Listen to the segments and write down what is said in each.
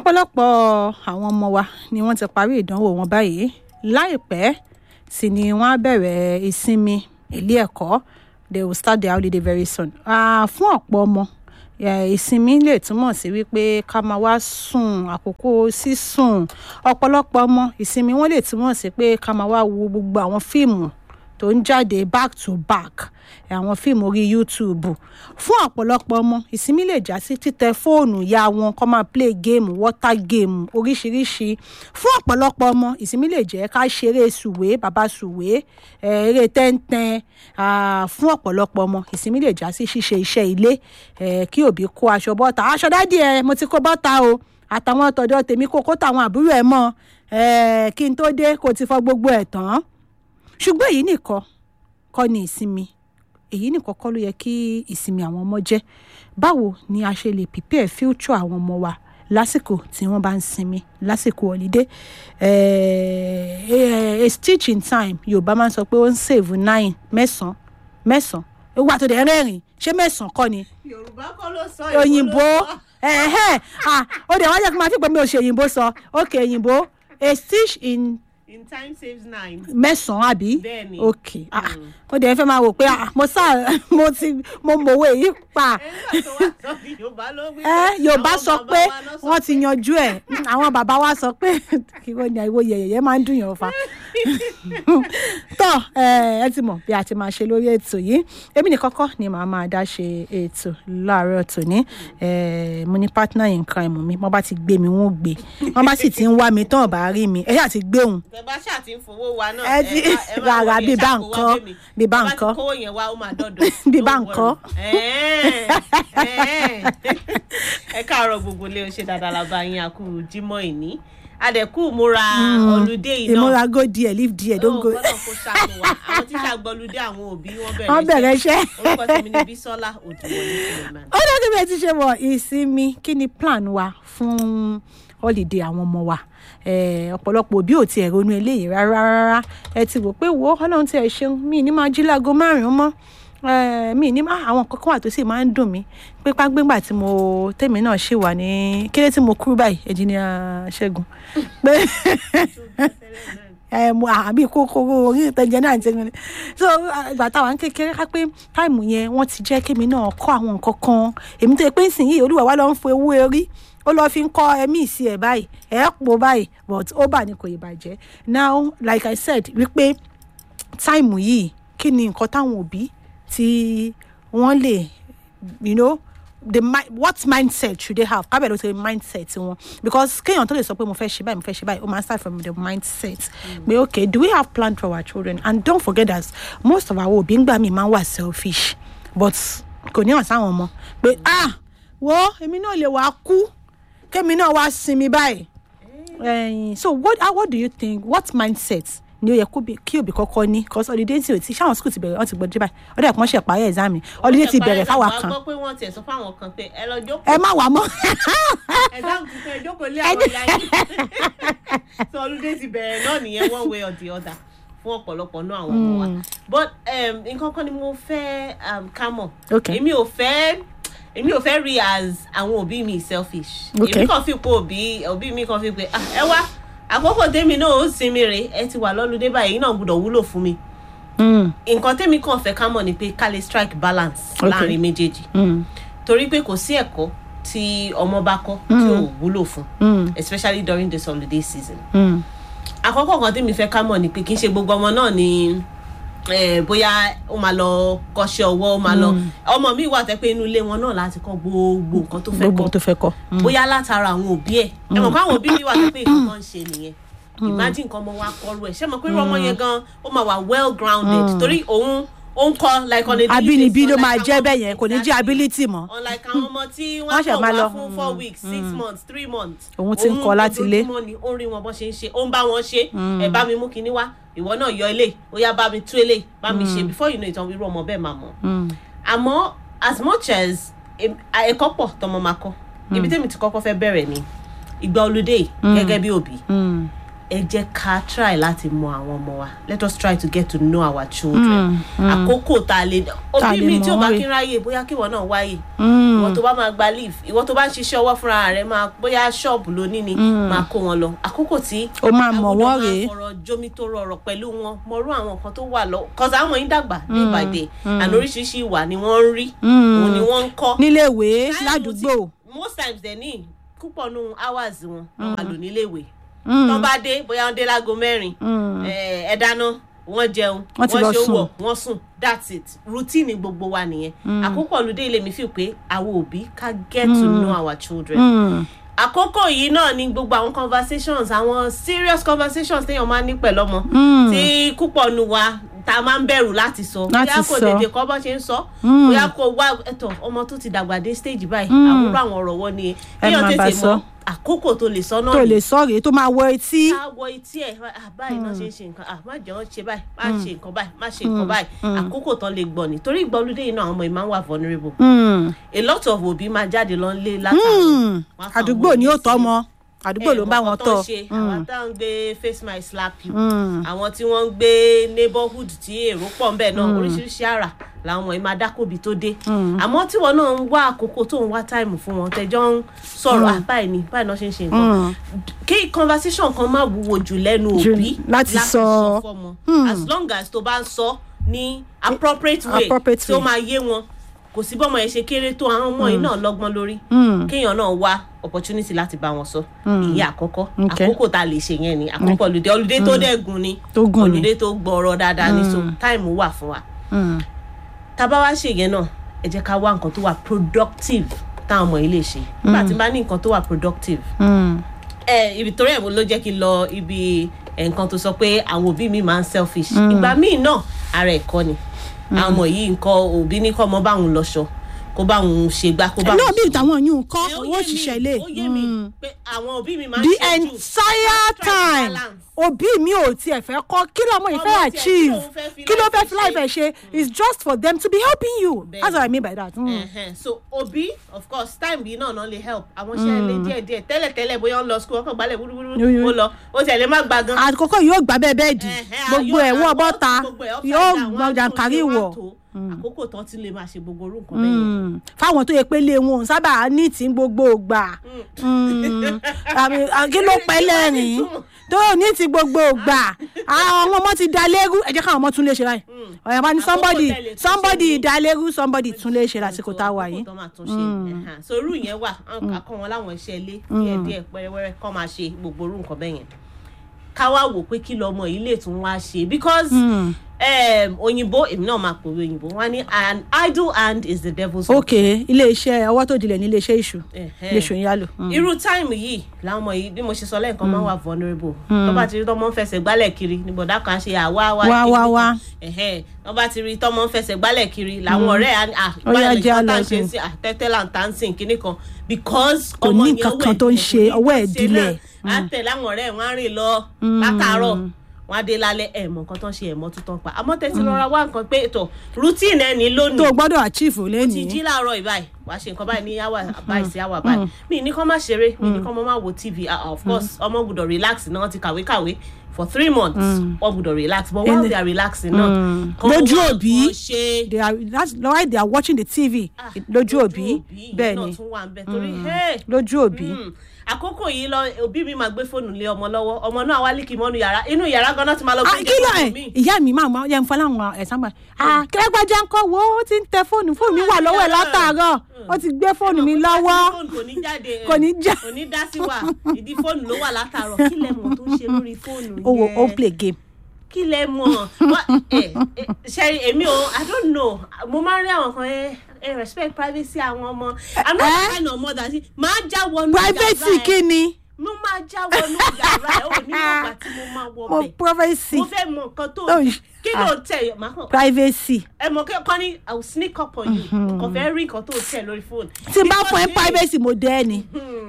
ọ̀pọ̀lọpọ̀ àwọn ọmọ wa ni wọ́n ti parí ìdánwò wọn báyìí láìpẹ́ sì ni wọ́n á bẹ̀rẹ̀ ìsinmi ilé ẹ̀kọ́ they will start their holiday very soon. Ah, fún ọ̀pọ̀ ọmọ eh, ìsinmi lè túmọ̀ sí wípé ká máa wá sùn àkókò sísùn ọ̀pọ̀lọpọ̀ ọmọ ìsinmi wọn lè túmọ̀ sí pé ká máa wá wo gbogbo àwọn fíìmù tó ń jáde back to back àwọn fíìmù orí youtube fún ọ̀pọ̀lọpọ̀ ọmọ ìsinmi lè já sí títẹ fóònù ya wọn kó máa play game water game oríṣiríṣi fún ọ̀pọ̀lọpọ̀ ọmọ ìsinmi lè jẹ́ ká ṣeré sùwé bàbá sùwé eh, eré tẹ́ńtẹ́n ah, fún ọ̀pọ̀lọpọ̀ ọmọ ìsinmi lè já sí ṣíṣe iṣẹ́ ilé eh, kí òbí kó aṣọ bọ́ta aṣọ dádì ẹ mo ti kó bọ́ta o àtàwọn tọ̀dọ̀ tèmi kó kó tàwọn àbúrò ẹ mọ́ eh, kí n tó dé kó ti fọ gbogbo ẹ̀ tán ṣùgbọ́n èyí nìkan kọ́ ni ìsinmi èyí nìkan kọ́ ló yẹ kí ìsinmi àwọn ọmọ jẹ́ báwo ni a ṣe lè prepare future àwọn ọmọ wa lásìkò tí wọ́n bá ń sinmi lásìkò holiday eh, a stitch in time yorùbá máa ń sọ pé ó ń save nine mẹ́sàn-án mẹ́sàn-án ewu àtòdè rẹ́rìn ṣé mẹ́sàn-án kọ́ ni yorùbá kọ́ ló sọ òyìnbó ẹ̀hẹ́ ah ó dẹ̀ wá jẹ́ kí n máa fi pé mi ò ṣe òyìnbó sọ ok òyìnbó a stitch in in time saves nine. mẹ́sàn-án àbí Bẹ́ẹ̀ni. ok ah ó dẹ̀ fẹ́ máa wò pé ah mo sá mo ti mo mọ̀wé yìí pa nígbà tó wá sọ ní yorùbá ló wí ẹ yorùbá àwọn sọ bàbá pé wa ló sọ wọ́n ti yanjú ẹ̀ àwọn bàbá wa sọ pé kí wọ́n ní àìwò yẹ̀yẹ̀ máa ń dùn yàn fa tọ́ ẹ ẹ ti mọ̀ bí a ti máa ṣe lórí ètò yìí èmi ní kọ́kọ́ ni màá máa dá ṣe ètò láàárọ̀ tòní ẹ mo ní partner in crime mi wọ́n bá ti gbé mi wọ́n gbé wọ́n bá sì ti ń wá mi tán ọ̀bá rí mi ẹ ṣáà ti gbé òun tẹ bá ṣáà ti ń fowó wa náà Ẹ ti- má- ẹ má rárá, wọlé, bí bá ṣáà kó wá nǹkan, bẹ́ẹ̀ mi. bí bá Tẹ ti nǹkan. kówó yẹn wá ó máa dọ́dọ̀ Bí bá Don't nǹkan. worry. Ẹ̀ẹ́, ẹ̀ẹ́. ẹ káàárọ̀ gbogbo ilé o ṣe dáadáa la bá yín àkú jímọ̀ ìní adẹ̀kú múra ọlùdé yìí náà ìmúra go díẹ̀ leave díẹ̀ don't go Ó gbọ́dọ̀ kó ṣàánú wa àwọn tíṣà gbọ́lùdé àwọn òbí wọ́n wọ́n bẹ̀rẹ̀ bẹ̀rẹ̀ iṣẹ́. orúkọ tèmi ni bísọ́lá òdùwọ̀lé suleiman. ó dájú bí ẹ ti ṣe wọ ìsinmi kí ni plan wa fún holiday àwọn ọmọ wa Eh, ọ̀pọ̀lọpọ̀ òbí ò tiẹ̀ ronú eléyìí rárá rárá ẹ ti wò pé wo ọlọ́run tí ẹ ṣeun mi ní máa jí láago márùn-ún mọ́ Eh, mi ní máa àwọn kankan wà tó sì máa ń dùn mí pé págbégbà tí mo tèmi náà ṣì wà ní kílé tí mo kúrú báyìí ẹ̀jìnìà ṣẹ́gun pé ẹ mo àbí kókóró orí ìtẹ̀jẹ̀ náà ti rìn so ìgbà táwa ń kékeré ká pé táìmù yẹn wọ́n ti jẹ́ kémi náà kọ́ àwọn nǹkan kan èmi tó yẹ pé nísìnyí olúwa wa lọ ń fo ewé orí ó lọ fi ń kọ́ ẹ̀mí ìsì ẹ̀ báyìí ẹ̀ pò báyìí but ó bà ní kò ì bàjẹ́ now like i said wípé táìmù yìí kí ni nǹkan táwọn òbí tí wọ́n lè you know the mi- what mindset should they have kábẹ̀ ló ti mindset wọn because kéèyàn tó lè sọ pé mo fẹ́ ṣe báyìí mo fẹ́ ṣe báyìí ó máa start from the mindset pé okay do we have plan for our children and don't forget that most of our òbí ń gbà mí máa ń wà selfish but kò ní hàn sáwọn ọmọ pé ah wo èmi náà lè wá kú kémi náà wá sinmi báyìí ẹyin so what ah, what do you think what mindset ni ó yẹ kó bí- kí òbí kọ́kọ́ ní cause holiday tí o ti ṣáwọn school ti bẹ̀rẹ̀ wọ́n ti gbọ́dọ̀ báyìí ọdẹ ẹ̀kọ́ ṣe parí exam mi holiday ti bẹ̀rẹ̀ fáwa kan gbọ́ pé wọ́n tiẹ̀ sọ fáwọn kan pé ẹ lọ jókòó ẹ má wà mọ́ exam ti fẹ́ jókòó lé àwọn ìyá yìí so olùdé ti bẹ̀rẹ̀ náà nìyẹn one way or the other fún ọ̀pọ̀lọpọ̀ náà àwọn ọmọ wa but um, nǹkan kan ni mo fẹ́ um, ká mọ̀ Okay. èmi ò fẹ́ èmi ò fẹ́ rí as àwọn òbí mi selfish Okay. èmi kàn fi pé òbí òbí mi kàn fi pé ah ẹ wá àkókò tèmi náà ó sinmi rè ẹ ti wà lọ́lùdé báyìí yìí náà gbọ́dọ̀ wúlò fún mi Mm, nǹkan tèmi kàn fẹ́ ká mọ̀ ni pé ká lè strike balance Okay. láàrin méjèèjì mm, torí pé kò sí ẹ̀kọ́ tí ọmọ bá kọ́ tí ò wúlò fún mm, especially during this holiday season. mm. àkọ́kọ́ kan tí mi fẹ́ ká mọ̀ ni pé kì í ṣe gbogbo ọmọ náà ni eh, bóyá ó máa lọ kọ́ṣẹ́ ọwọ́ ó máa lọ ọmọ mi wà tẹ́ pé inú ilé wọn náà láti kọ́ gbogbo nǹkan tó fẹ́ gbogbo kọ́ tó fẹ́ kọ́ Mm. bóyá látara àwọn òbí ẹ̀ ẹ mọ̀ pé àwọn òbí mi wà tẹ́ pé nǹkan kan ń ṣe nìyẹn imagine nǹkan ọmọ wa kọrú ẹ̀ ṣé mọ̀ pé irú ọmọ yẹn gan ó máa wà well grounded torí òun ó ń kọ́ like on a daily abínibí basis, ló unlike máa jẹ́ àwọn- bẹ́ẹ̀ yẹn kò ní jẹ́ Exactly ability mọ́ unlike àwọn ọmọ tí Wọ́n wọ́n ṣẹ̀ kàn máa wá lọ, fún four weeks six months three months Òun ti ń kọ́ láti ilé. ojoojúmọ́ ni ó ń rí wọn bọ́ ṣe ń ṣe ó ń bá wọn ṣe ẹ bá mi mú kinní wá ìwọ náà yọ ilé ó yá bá mi tú ilé bá mi ṣe before you know it irú ọmọ bẹ́ẹ̀ máa mọ̀ Mm, àmọ́ as much as em- a- ẹ̀kọ́ pọ̀ tọmọ máa kọ́ ibi tẹ́mi ti kọ́kọ́ fẹ́ bẹ̀rẹ̀ ni ìgbà olùdé gẹ́gẹ́ bí òbí mm, ẹ jẹ́ ká try láti mọ àwọn ọmọ wa let us try to get to know our children àkókò tá a lè Tá a òbí lè mi mọ̀ tí ò bá wọ́n rè. kí ń ráyè bóyá kí ìwọ náà wáyè ìwọ tó bá máa gba leave ìwọ tó bá ń ṣiṣẹ́ ọwọ́ fúnra rẹ̀ máa bóyá ṣọ́ọ̀bù lóní ni máa kó wọn lọ àkókò tí ó máa mọ̀ àwùjọ wọ́n máa rèé fọ̀rọ̀ jomi tó rọrọ̀ pẹ̀lú wọn mọ̀rú àwọn nǹkan tó wà lọ kọ́sà àwọn yín dàgbà day by day and oríṣiríṣi ìwà ni wọ́n ń rí òun ni wọ́n ń kọ́ níléèwé Táìmù ládùúgbò tí- most times dẹ̀ ní púpọ̀ nù hours wọn wọn máa lò níléèwé Mm. tán bá dé bóyá wọn dé láago mẹ́rin ẹ ẹ dáná wọ́n jẹun Wọ́n ti lọ ṣe sùn. wọ̀ wọ́n sùn that's it routine gbogbo wa nìyẹn àkókò olùdé ilé mi fi pé àwọn òbí ká get to know our children Mm. àkókò yìí náà ni gbogbo àwọn conversations àwọn serious conversations téèyàn máa ń ní pẹ̀lú ọmọ Mm. tí púpọ̀ nu wa ta máa ń bẹ̀rù láti sọ Láti bóyá kò sọ. tètè kọ́ bọ́ ṣe ń sọ Mm. bóyá kò wá ẹ̀tọ́ ọmọ tó ti dàgbà dé stage báyìí àwòrán àwọn ọ̀rọ̀ wọ́n ni Ẹ kéèyàn máa bá tètè sọ. mọ àkókò tó lè sọ náà tó ni lè sọ rèé tó máa wọ etí ká wọ etí ẹ̀ ah, báyìí náà ṣe ń ṣe nǹkan ah, má jẹ́ wọ́n ṣe báyìí má ṣe nǹkan báyìí má ṣe nǹkan báyìí àkókò tán lè gbọ́ ni torí ìgbọ́lódé yìí náà àwọn ọmọ yìí máa ń wà vulnerable Mm. a lot of òbí máa jáde lọ lé látàrí Mm. àdúgbò ni ó tọ́ mọ àdúgbò ló ń bá wọn tọ́ àwọn tá ń gbé face my slap you Mm. àwọn tí wọ́n ń gbé neighborhood tí èrò pọ̀ ńbẹ̀ náà oríṣiríṣi àrà làwọn ọmọ yìí máa dákòbí tó dé àmọ́ tí wọn náà ń wá àkókò tó ń wá táìmù fún wọn tẹjọ́ ń sọ̀rọ̀ ah, báyìí ni báyìí náà ṣe ń ṣe nǹkan kí conversation kan má wúwo jù lẹ́nu Jù òbí láti sọ. fọ́mọ as long as tó bá ń sọ ní appropriate way Appropriate tí ó way. máa yé wọn kò sí bọ́mọ yẹn ṣe kéré tó àwọn ọmọ yìí náà lọ́gbọ́n lórí Mm. kéèyàn náà wá opportunity láti bá wọn sọ ìyẹn àkọ́kọ́ Okay. àkókò tá a lè ṣe yẹn ni àkókò olùdé olùdé tó dẹ́gun ni Tó gùn ni. olùdé tó gbọ́rọ̀ dáadáa ni so táìmù wà fún wa Mm. tá a bá wá ṣe yẹn náà ẹ jẹ́ ká wá nǹkan tó wà productive táwọn ọmọ yìí lè ṣe nígbà tí n bá ní nǹkan tó wà productive Mm. ẹ ibi torí ẹ̀ mo ló jẹ́ kí n lọ ibi ẹ̀, nǹkan tó sọ pé àwọn òbí mi máa ń selfish ìgbà míì náà ara ẹ̀kọ́ ni àwọn ọmọ yìí nǹkan òbí ní kọ́ ọmọ báwọn lọṣọ kó báwọn ṣe gbá kó báwọn náà bí ṣe ìtàwọn yìí ń kọ́ ẹ, ó owó yé mi, òṣìṣẹ́ ilé ó yé mi pé àwọn òbí mi máa ń the ṣe jù entire Try to time balance. òbí mi ò tiẹ̀ fẹ́ kọ́ kí lọ́mọ yìí fẹ́ Ọmọ tiẹ̀ kí achieve lòun fẹ́ fi kí ló fẹ́ life fi life ẹ̀ ṣe is just for them to be helping you that's what I mean by that. Mm. Ẹhẹn. so òbí of course time yìí náà náà lè help àwọn iṣẹ́ ilé díẹ̀ díẹ̀ tẹ́lẹ̀ tẹ́lẹ̀ bóyá ó ń lọ school ọkọ̀ gbálẹ̀ Yo, wúrúwúrú yo. ó lọ ó tẹ̀lé má gba gan. àkókò yóò gbà bẹ́ẹ̀ bẹ́ẹ̀ dì Ẹhẹn, gbogbo yóò- ẹ̀ wọ́n àwọn bọ́ta gbogbo ẹ̀ upside yóò down, wọ́n á gbọ́ tún jàǹkárí ṣe, wọ́n á wọ̀ tó. àkókò tán ti lè máa ṣe gbogbo orú nǹkan bẹ́ẹ̀ yẹn. Mm. fáwọn tó yẹ pé lé wọn ò sábà ní tí ń gbogbo ògbà Mm. Àmì- à, kí ló pẹ́ lẹ́rìn tó ní ti gbogbo ògbà àwọn ọmọ ti da lérú ẹ jẹ́ káwọn ọmọ tún lè ṣe báyìí ọ̀yàn bá ní Àkókò somebody tẹ́lẹ̀ tún ṣe somebody ní- da lérú somebody tún lè ṣe lásìkò tá a wà yìí. àkókò tán máa tún ṣe ẹhẹn. so irú yẹn wà akọ wọn láwọn iṣẹ́ ilé díẹ̀díẹ̀ pẹ́rẹ́wẹ́rẹ́ kọ́ máa ṣe gbogbo orú nǹkan bẹ́ẹ̀ yẹn ká wá wò pé kí lọmọ yìí lè tún wá ṣe because um, òyìnbó èmi náà máa pòwe òyìnbó wọn ní an idle hand is the devil's work. ok iléeṣẹ́ ọwọ́ tó dilẹ̀ ní iléeṣẹ́ ìṣù Ẹhẹn. iléeṣẹ́ ìyálò. irú táìmù yìí làwọn ọmọ yìí bí mo ṣe sọ lẹ́ẹ̀kan máa wà vulnerable tó bá ti rí tọ́mọ ń fẹsẹ̀ gbálẹ̀ kiri ní bọ̀dá kan á ṣe àwa wá Wá, kiri wá, kan. wá. Ẹhẹn. tó bá ti rí tọ́mọ ń fẹsẹ̀ gbálẹ̀ kiri làwọn ọ̀rẹ́ à à Ó yá, báyìí jẹ́ nìkan tá à ń àlọ́ ṣe sí. sí àtẹ́tẹ́ là ń tà ń sìn kíní kan because Kò ọmọ ní yẹn nǹkan ọwọ́ kan ẹ̀ tó ń dilẹ̀, ṣe, kò ní ọwọ́ ẹ̀ nǹkan ṣe dilẹ̀. náà. á tẹ̀ láwọn ọ̀rẹ́ wọn á rìn lọ látàárọ̀ wọn á dé lálẹ́ ẹ̀ mọ̀ nǹkan tó ń ṣe ẹ̀ mọ́ tó tán pa àmọ́ tẹ̀sí rọra wá nǹkan pé ètò routine ẹ̀ ní lónìí tó o gbọ́dọ̀ achieve ti lẹ́nìí. jí láàárọ̀ ìbáyìí wà á ṣe nǹkan báyìí ní àwà báyìí sí àwà báyìí mi ní kọ́ má ṣeré mi ní kọ́ mọ́ má wo tv ah, of course ọmọ gbọ́dọ̀ relax náà wọ́n ti kàwé kàwé for three months wọ́n gbọ́dọ̀ relax but while Ele- they are relaxing náà kọ́ Lójú wá òbí. nǹkan ṣe they are that's why they are watching the tv Ah, lójú òbí ìyẹn bẹ́ẹ̀ náà ni tún wà ń bẹ torí hey, lójú òbí. mm, àkókò yìí lọ òbí mi máa gbé fóònù lé ọmọ lọ́wọ́ ọmọ náà wá líkì mọ́nu yàrá inú yàrá ganan ti máa lọ Ah, gbé kí ló ẹ fóònù mi. ìyá mi máa mọ yẹn fún láwọn ẹ̀sán gbà ah kẹrẹgbàjà ńkọ́ wo ó ti ń tẹ fóònù fóònù mi wà lọ́wọ́ ẹ̀ látàárọ̀ ó ti gbé fóònù mi lọ́wọ́ fóònù kò ní jáde Kò ní já. kò ní dá sí wa ìdí fóònù ló wà látàárọ̀ kí lẹ mọ̀ tó ń ṣe lórí fóònù ó wo ó yẹn play game. kí lẹ mọ̀ Wá- ẹ, ẹ, ṣẹ́rí èmi ò i don't know mo máa ń rí àwọn kan ẹ ẹ respect privacy àwọn ọmọ i'm not Eh? the kind of mother tí máa já wọnú privacy yàrá ẹ. kí ni mo máa já wọnú yàrá ẹ ò ní mọ̀gbà tí mo máa wọ mo bẹ̀ privacy mo fẹ́ mọ nǹkan tó Oh, kí ló tẹ̀ máa kàn privacy ẹ mọ̀ kọ́ ni i will sneak up on you kò fẹ́ rí nǹkan tó tẹ̀ lórí fóònù. tí n bá fún ẹ Because, privacy mo dẹ́ ni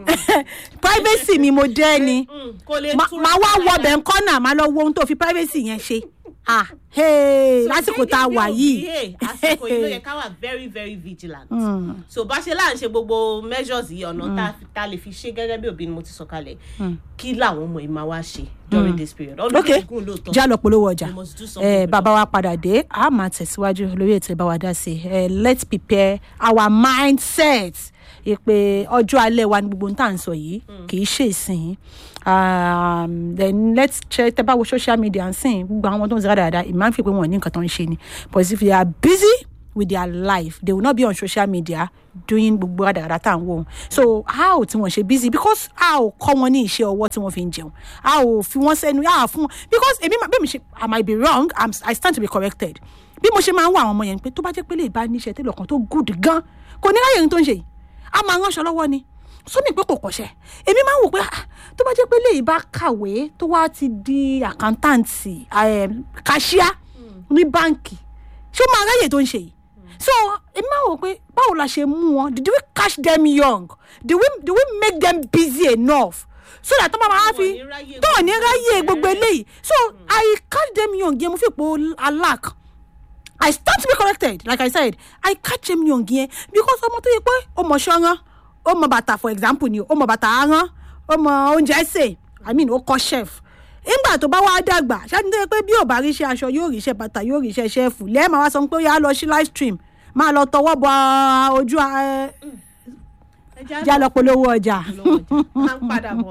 privacy mi mo dẹ́ ni mm, kò lè Ma- túra màá wá dáadáa. wọ ọbẹ̀ ńkọ́ náà màá lọ wo ohun tó fi privacy yẹn ṣe ah Hey, So lásìkò gẹ́gẹ́ tá a bí wà òbí, yìí hey, àsìkò yìí ló yẹ ká wà very very vigilant so bá ṣe láà ń ṣe gbogbo measures yìí ọ̀nà tá a- tá a lè fi ṣe gẹ́gẹ́ bí òbí ni mo ti sọ kalẹ̀ kí làwọn ọmọ yìí máa wá ṣe during this period ọdún ok gígùn lóòótọ́ já lọ polówó ọjà We must do something ẹ with bàbá wa padà dé a máa tẹ̀síwájú lórí ètò ìbáwá dá sí ẹ let's prepare our mindset ìpè ọjọ́ alẹ́ wa ní gbogbo ohun tá à ń sọ yìí kì í ṣe ìsìn um, then let's check tẹ bá wo social media ń sìn gbogbo àwọn tó ń sọ dáadáa ìmáà ń fi pé wọn ò ní nǹkan tó ń ṣe ni but if they are busy with their life they will not be on social media doing gbogbo àdàrà tá à ń wò ó so how tí wọ́n ṣe busy because a ò kọ́ wọn ní iṣẹ́ ọwọ́ tí wọ́n fi ń jẹun a ò fi wọ́n sẹ́nu a ò fún wọn because èmi máa bẹ́ẹ̀ mi ṣe i might be wrong I'm, i stand to be corrected bí mo ṣe máa ń wọ àwọn ọmọ yẹn pé tó bá jẹ́ pé lè bá níṣẹ́ tẹ́lẹ̀ kan tó good gan kò ní ráyè ní tó ń ṣe yìí a máa ránṣọ lọ́wọ́ ni sómi pé kò kọ̀ṣẹ́ èmi máa ń wò pé ah, tó bá jẹ́ pé lè bá kàwé tó wá ti di àkántáǹtì kàṣíà ní báǹkì ṣé ó máa ráyè tó ń ṣe yìí so èmi máa wò pé báwo la ṣe mú wọn did we catch them young did we did we make them busy enough so that tó bá máa fi ní ráyè tó ní gbogbo ráyè ẹ̀. gbogbo eléyìí so i catch them young yẹn mo fi po alack i stand to be corrected like i said i catch them young yẹn because ọmọ tó yẹ pé ó mọ ṣọ́rán ó mọ bàtà for example ni ó mọ bàtà arán ó mọ oúnjẹ sè i mean ó kọ́ chef nígbà tó bá wá dàgbà ṣáàtì tó yẹ pé bí ò bá ríṣẹ́ aṣọ yóò ríṣẹ́ bàtà yóò ríṣẹ́ ṣẹ́ẹ̀fù lẹ́ẹ̀ máa wá sọ pé ó yà á lọ sí live stream máa lọ tọwọ́ bọ ojú ẹ Ẹ já já lọ polówó ọjà. lọ́wọ́ ọjà. máa ń padà bọ̀.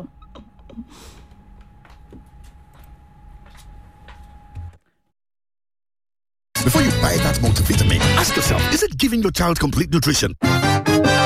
Before you buy that multivitamin, ask yourself, is it giving your child complete nutrition?